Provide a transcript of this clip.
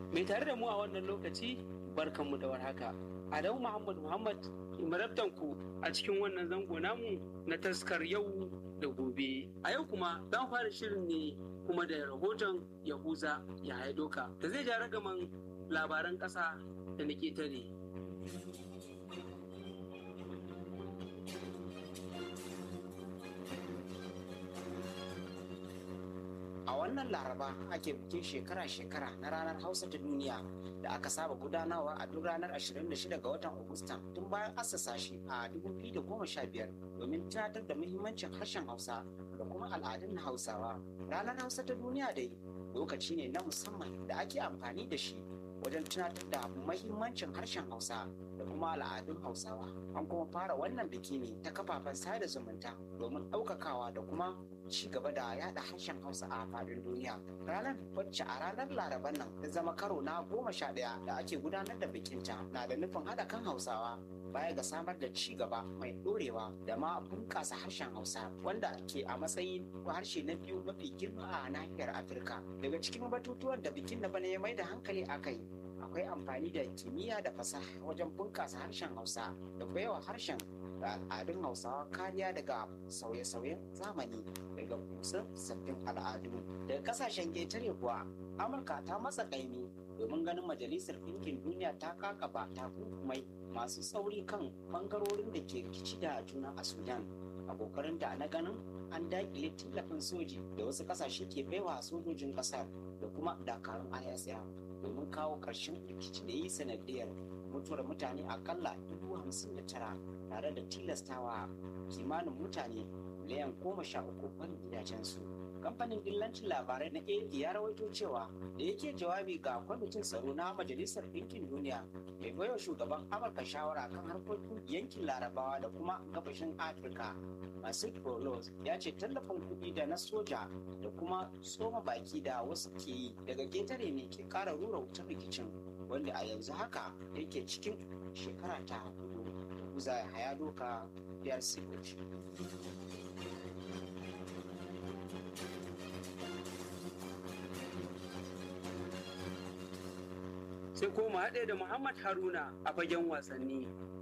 mai tare da mu a wannan lokaci barkanmu da warhaka adamu muhammad muhammad marabtanku a cikin wannan zango namu na taskar yau da gobe a yau kuma za mu fara shirin ne kuma da rahoton yahuza ya haidoka da zai ja ragaman labaran ƙasa da na ƙetare A wannan laraba ake bikin shekara-shekara na ranar Hausa ta duniya da aka saba gudanarwa a duk ranar 26 ga watan Agusta tun bayan assasa shi a 2015 domin tunatar da muhimmancin harshen Hausa da kuma al'adun na Hausawa. Ranar Hausa ta duniya dai lokaci ne na musamman da ake amfani da shi wajen tunatar da muhimmancin harshen Hausa da kuma al'adun Hausawa. An kuma fara wannan biki ne ta kafafen sada zumunta domin ɗaukakawa da kuma ci gaba da yada harshen Hausa a faɗin duniya. Ranar wacce a ranar Laraban nan ta zama karo na goma sha ɗaya da ake gudanar da bikinta na da nufin haɗa kan Hausawa baya ga samar da ci gaba mai ɗorewa da ma bunƙasa harshen Hausa wanda ke a matsayin harshe na biyu mafi girma a nahiyar Afirka. Daga cikin batutuwan da bikin na bana ya mai da hankali a kai akwai amfani da kimiyya da fasaha wajen bunƙasa harshen Hausa da baiwa harshen da al'adun hausawa kariya daga sauye-sauyen zamani daga kusan sabbin al'adu daga kasashen ƙetare kuwa amurka ta matsa ƙaimi domin ganin majalisar ɗinkin duniya ta kakaba takunkumai masu tsauri kan bangarorin da ke rikici da juna a sudan a kokarin da na ganin an daƙile tallafin soji da wasu ƙasashe ke baiwa sojojin ƙasar da kuma dakarun isf domin kawo ƙarshen rikici da yi sanadiyar mutuwar mutane akalla dubu hamsin da tara tare da tilastawa kimanin mutane miliyan goma sha uku barin gidajensu. Kamfanin dillancin labarai na AP ya rawaito cewa da yake jawabi ga kwamitin tsaro na Majalisar Ɗinkin Duniya mai baiwa shugaban Amurka shawara kan harkokin yankin Larabawa da kuma gabashin Afirka. Masud Bolos ya ce tallafin kuɗi da na soja da kuma tsoma baki da wasu ke yi daga ketare ne ke ƙara rura wutar rikicin wanda a yanzu haka yake cikin shekara ta hudu. za a haya doka biyar sigoci. sai koma haɗe da muhammad haruna a fagen wasanni